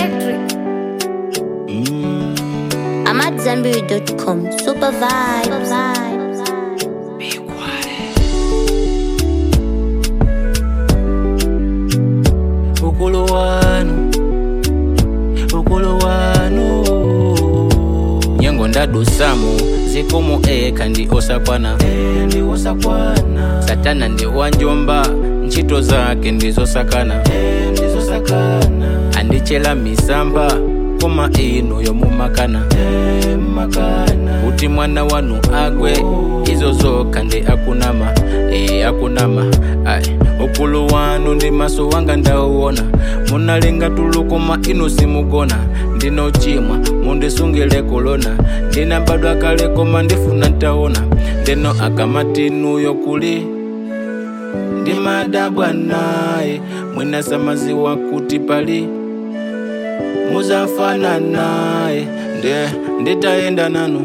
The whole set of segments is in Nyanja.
electric. I'm at Zenberry.com. Super vibes. ukulu wanu ukulu wanu nyengo ndadusamu zikomo eka ndi osakwana ndi osakwana satana ndi wanjomba ntchito zake ndizosakana ndizosakana andichela misamba koma inu yomumakana kuti mwana wanu agwe izo zokha ndi akunama e akunama ai ukulu wanu ndi maso wanga ndauona munalenga tulu koma inu simugona ndinochimwa mundisungile kulona ndinabadwa kale koma ndifuna ntaona ndeno akamatinuyo kuli ndimadabwa naye mwinasamaziwa kuti pali muzafana naye nde nditayenda nanu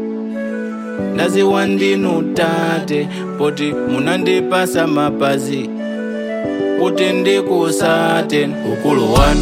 ndaziwa ndinu tate poti munandipasa mapazi kuti ndikusate ukulu wanu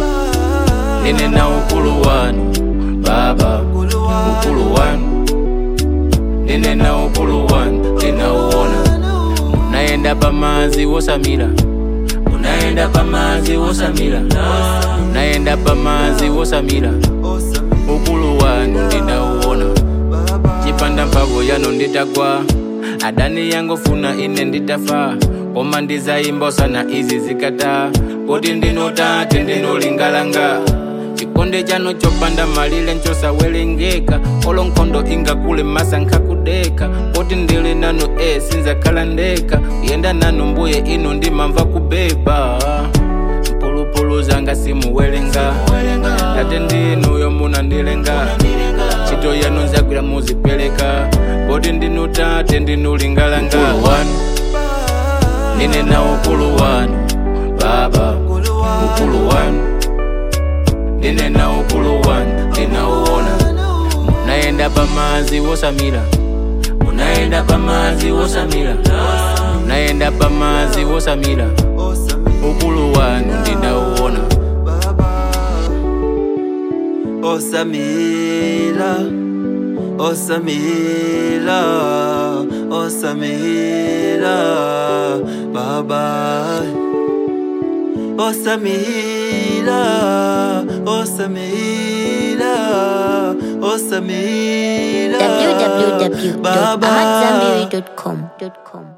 nine na ukulu wanu baba ukulu wanu nine na ukulu wanu ndinauona munaenda pamazi wosamira munaenda pamazi wosamira munaenda pamazi wosamira ukulu wanu ndinauona chipanda mphamvu yanu nditagwa adani yangu funa ine nditafa koma ndizayimba sana izi zikata kuti ndinotate ndinolingalanga chikonde chanu chopanda malile nchosawerengeka olo nkhondo ingakule masankha kudeka kuti ndili nanu e sinzakhala ndeka kuyenda nanu mbuye inu ndimamva kubeba mpulupulu zanga simuwerenga tate ndinuyo munandilenga ntchito yanu nzagwira muzipereka kuti ndinu tate ndinulingalanga wanu nine na ukulu wanu baba ukulu wanu nine na ukulu wanu ndinauona munaenda pamazi wosamira munaenda pamazi wosamira munaenda pamazi wosamira ukulu wanu ndinauona Osamila, Osamila, Osamila, Baba. Osamila, Osamila, Osamila, Baba. www.amatzambiri.com.